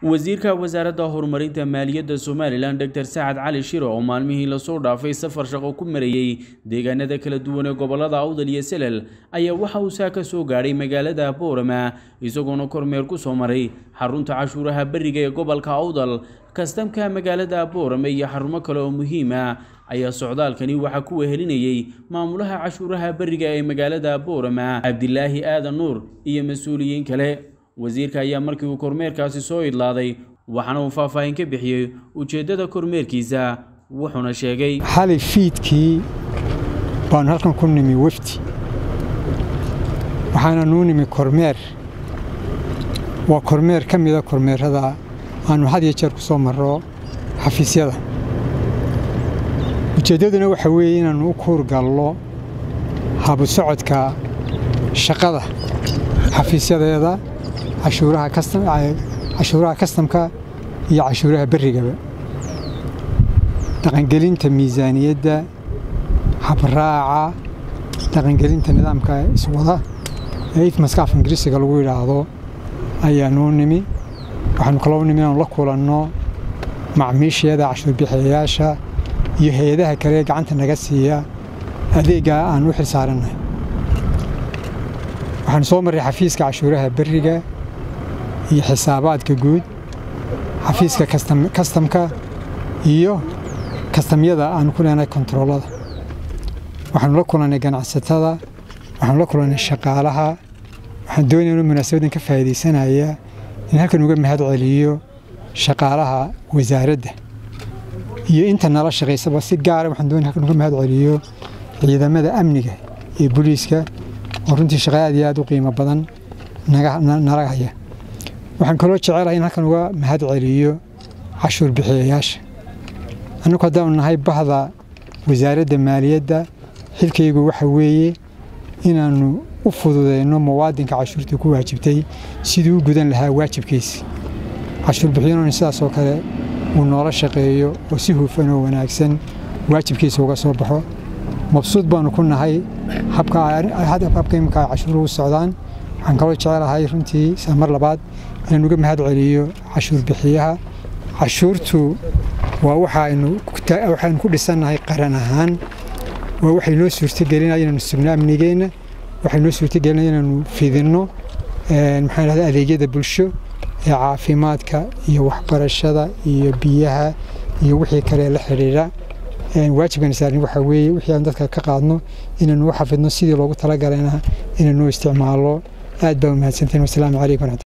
wasiirka wasaaradda horumarinta maaliyadda somalilan doctor sacad cali shiro oo maalmihii lasoo dhaafay safar shaqo ku marayey deegaanada kala duwan ee gobolada awdal iyo selel ayaa waxa uu saa ka soo gaadhay magaalada boorama isagoona kormeer ku soo maray xarunta cashuuraha beriga ee gobolka awdal kastamka magaalada boorame iyo xarumo kale oo muhiima ayaa socdaalkani waxaa ku wehelinayey maamulaha cashuuraha beriga ee magaalada boorama cabdilaahi aadan nuur iyo mas-uuliyiin kale wasiirka ayaa markii uu kormeerkaasi soo idlaaday waxaana uu faahfaahin ka bixiyey ujeeddada kormeerkiisa wuxuuna sheegay xalay fiidkii baanu halkan ku nimi wefdi waxaana nuu nimi kormeer waa kormeer ka mida kormeerada aanu had iyo jeer ku soo marro xafiisyada ujeeddaduna waxa weeye inaannu u kuurgallo habu socodka shaqada xafiisyadeeda cashuuraha kastamka iyo cashuuraha berrigaba dhaqangelinta miisaaniyadda habraaca dhaqangelinta nidaamka iswada ee ifmaska af ingiriisiga lagu yidhaahdo ayaanuu nimi waxaanu kaloo nimi inaanu la kulanno macmiisheeda cashuurbixiyayaasha iyo hay-adaha kale ee gacanta naga siiya adeeggaa aan u xil saarannahay waxaanu soo marray xafiiska cashuuraha berriga iyo xisaabaadka guud xafiiska kastamka iyo kastamyada aanu ku leenahay kontaroolada waxaanu la kulannay ganacsatada waxaanu la kulannay shaqaalaha waxaan doonaya inu munaasabadan ka faa'iidaysanaya in halkan uga mahad celiyo shaqaalaha wasaaradda iyo inta nala shaqaysaba si gaara waxaan doonaya halkan uga mahad celiyo ciidamada amniga ee booliiska oo runtii shaqa aad iyo aad u qiimo badan nala haya waxaan kaloo jecelahay in halkan uga mahad celiyo cashuur bixiyayaasha annagu haddaanu nahay bahda wasaaradda maaliyadda xilkaygu waxa weeye inaannu u fududeyno muwaadinka cashuurta ku waajibtay siduu u gudan lahaa waajibkiisi cashuur bixiyanoon sidaasoo kale uu noola shaqeeyo oo si hufan oo wanaagsan waajibkiisa uga soo baxo mabsuud baanu ku nahay habka imika ay cashuuruhu socdaan waxaan kaloo jecelahay runtii saa mar labaad inaan uga mahad celiyo cashuur bixiyaha cashuurtu waa waxaaynu ku dhisannahay qaran ahaan waa waxay noo suurtagelinaya inaanu sugno amnigeenna waxay noo suurtagelinaya inaanu fidinno maxaan dhahda adeegyada bulsho ee caafimaadka iyo waxbarashada iyo biyaha iyo wixii kale la xidhiidha waajibkan saarin waxaa weeye wixii aan dadka ka qaadno inaanu u xafidno sidii loogu talagalayna inaanu isticmaalo aad baa umahadsantahin wasalaamu calaykum